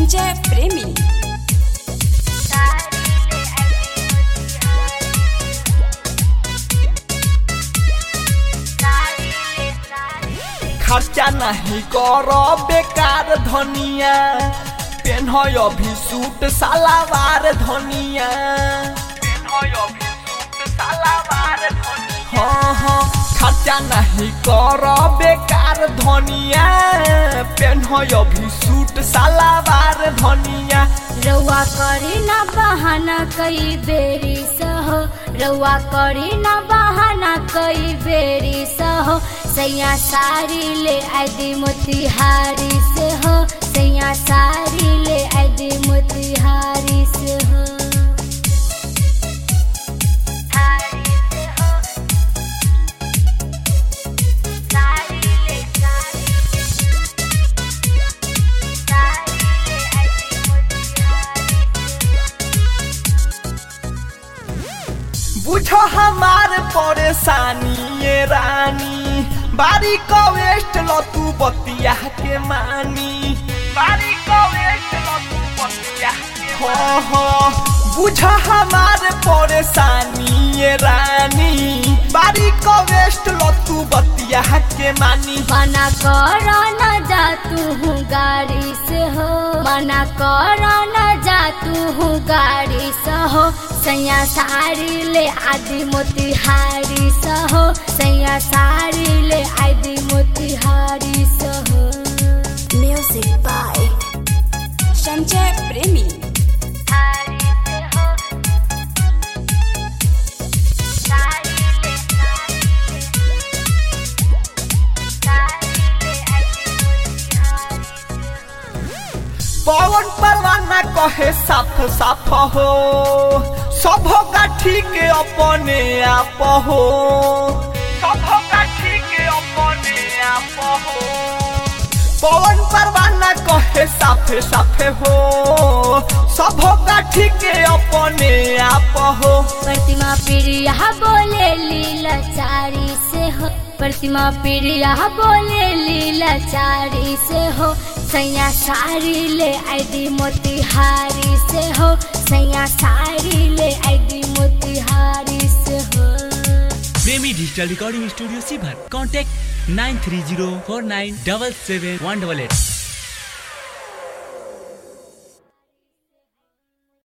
संजय प्रेमी खर्चा नहीं कर बेकार धनिया पेन अभी सूट सालावार धनिया हाँ हाँ खर्चा नहीं कर बेकार धनिया पेन अभी सूट सालावार धनिया रउआ करी ना बहाना कई बेरी सहो रउआ करी ना बहाना कई बेरी सहो सैया सारी ले आदि मोतिहारी से हो सैया सारी ले आदि मोतिहारी से हो बुझो हमार परेशानी ये रानी बारी को वेस्ट लो तू बतिया के मानी बारी को वेस्ट लो तू बतिया के हो हो बुझो हमार परेशानी ये रानी बारी को वेस्ट लो तू बतिया के मानी मना कर न जा तू हूँ गाड़ी से हो मना कर न जा तू हूँ गाड़ी से हो सैया साड़ी ले आदि मोतिहारी से हो सैया साड़ी ले आदि मोतिहारी से हो म्यूजिक बाय संजय प्रेमी पवन परवाना कहे साफ साफ हो सब का ठीक अपने आप हो सब का ठीक अपने आप हो पवन परवाना कहे साफे साफे हो सब का ठीक अपने आप हो प्रतिमा प्रिया बोले लीला चारी से हो प्रतिमा प्रिया बोले लीला चारी से हो सैया साड़ी ले आईडी मोतिहारी से हो सैया साड़ी ले आईडी मोतिहारी से हो प्रेमी डिजिटल रिकॉर्डिंग स्टूडियो सीभर contact nine three zero four nine double seven one double at